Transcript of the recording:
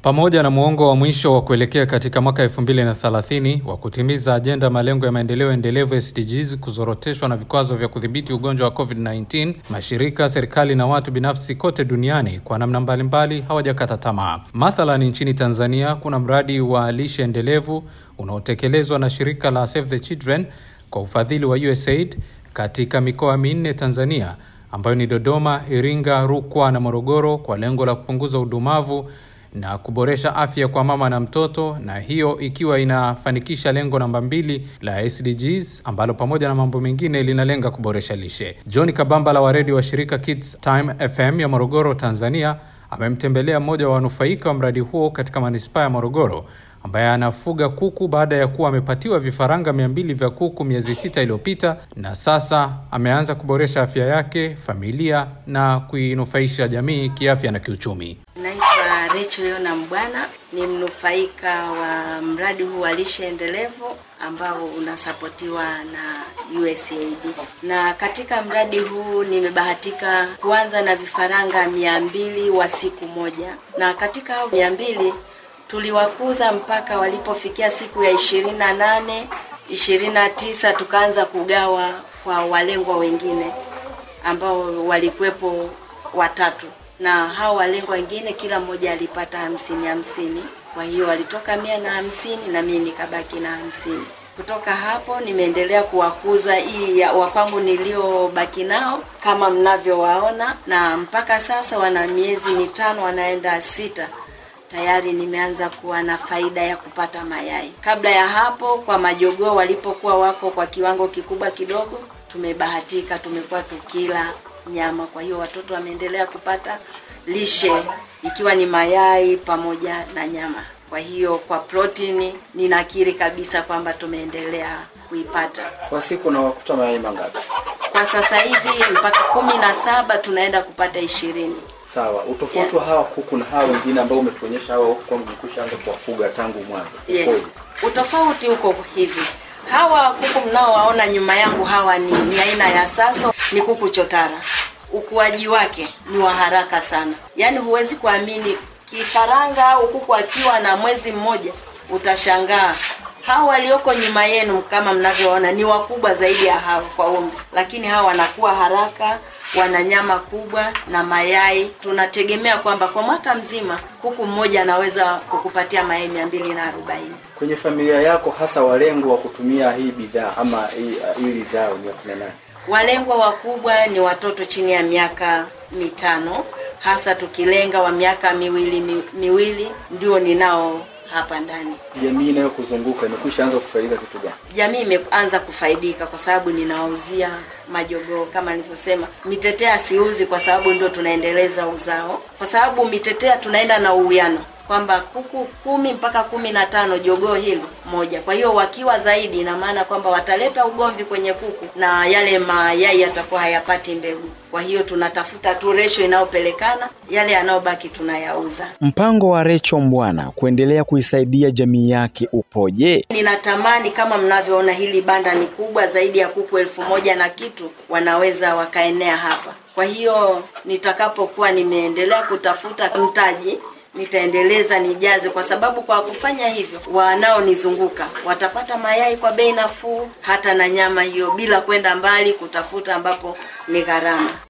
Pamoja na muongo wa mwisho wa kuelekea katika mwaka 2030 wa kutimiza ajenda malengo ya maendeleo endelevu SDGs kuzoroteshwa na vikwazo vya kudhibiti ugonjwa wa COVID-19, mashirika, serikali na watu binafsi kote duniani kwa namna mbalimbali hawajakata tamaa. Mathalan, nchini Tanzania kuna mradi wa lishe endelevu unaotekelezwa na shirika la Save the Children kwa ufadhili wa USAID katika mikoa minne Tanzania ambayo ni Dodoma, Iringa, Rukwa na Morogoro kwa lengo la kupunguza udumavu na kuboresha afya kwa mama na mtoto, na hiyo ikiwa inafanikisha lengo namba mbili la SDGs ambalo pamoja na mambo mengine linalenga kuboresha lishe. John Kabambala wa redio wa shirika Kids Time FM ya Morogoro, Tanzania, amemtembelea mmoja wa wanufaika wa mradi huo katika manispaa ya Morogoro ambaye anafuga kuku baada ya kuwa amepatiwa vifaranga mia mbili vya kuku miezi sita iliyopita, na sasa ameanza kuboresha afya yake, familia na kuinufaisha jamii kiafya na kiuchumi. Naitwa Rachel Yona Mbwana, ni mnufaika wa mradi huu wa lishe endelevu ambao unasapotiwa na USAID. Na katika mradi huu nimebahatika kuanza na vifaranga mia mbili wa siku moja, na katika hao mia mbili tuliwakuza mpaka walipofikia siku ya ishirini na nane ishirini na tisa tukaanza kugawa kwa walengwa wengine ambao walikuwepo watatu, na hao walengwa wengine kila mmoja alipata hamsini hamsini. Kwa hiyo walitoka mia na hamsini na mimi nikabaki na hamsini. Kutoka hapo nimeendelea kuwakuza hii ya wakwangu niliobaki nao kama mnavyowaona, na mpaka sasa wana miezi mitano wanaenda sita tayari nimeanza kuwa na faida ya kupata mayai. Kabla ya hapo, kwa majogoo walipokuwa wako kwa kiwango kikubwa kidogo, tumebahatika tumekuwa tukila nyama. Kwa hiyo watoto wameendelea kupata lishe ikiwa ni mayai pamoja na nyama. Kwa hiyo kwa protini ninakiri kabisa kwamba tumeendelea kuipata. Kwa siku unawakuta mayai mangapi? Kwa sasa hivi mpaka kumi na saba tunaenda kupata ishirini. Sawa. Utofauti wa hawa kuku na hawa wengine ambao umetuonyesha hawa huku kwamba umekwishaanza kuwafuga tangu mwanzo. Yes. Ukoje? Utofauti uko hivi. Hawa kuku mnaowaona nyuma yangu hawa ni, ni aina ya Saso, ni kuku chotara. Ukuaji wake ni wa haraka sana, yaani huwezi kuamini kifaranga au kuku akiwa na mwezi mmoja utashangaa. Hawa walioko nyuma yenu kama mnavyoona ni wakubwa zaidi ya hawa kwa umri, lakini hawa wanakuwa haraka, wana nyama kubwa na mayai. Tunategemea kwamba kwa mwaka mzima kuku mmoja anaweza kukupatia mayai mia mbili na arobaini. Kwenye familia yako hasa walengo wa kutumia hii bidhaa ama hii hili zao ni wakina nani? Walengwa wakubwa ni watoto chini ya miaka mitano, hasa tukilenga wa miaka miwili mi, miwili ndio ninao hapa ndani. Jamii inayokuzunguka imekwisha anza kufaidika kitu gani? Jamii imeanza kufaidika kwa sababu ninawauzia majogoo kama nilivyosema. Mitetea siuzi kwa sababu ndio tunaendeleza uzao, kwa sababu mitetea tunaenda na uwiano kwamba kuku kumi mpaka kumi na tano jogoo hili moja. Kwa hiyo wakiwa zaidi, ina maana kwamba wataleta ugomvi kwenye kuku na yale mayai yatakuwa hayapati mbegu. Kwa hiyo tunatafuta tu ratio inayopelekana, yale yanayobaki tunayauza. Mpango wa Rachel Mbwana kuendelea kuisaidia jamii yake upoje? Ninatamani kama mnavyoona, hili banda ni kubwa zaidi ya kuku elfu moja na kitu wanaweza wakaenea hapa. Kwa hiyo nitakapokuwa nimeendelea kutafuta mtaji nitaendeleza nijaze, kwa sababu kwa kufanya hivyo wanaonizunguka watapata mayai kwa bei nafuu, hata na nyama hiyo, bila kwenda mbali kutafuta ambapo ni gharama.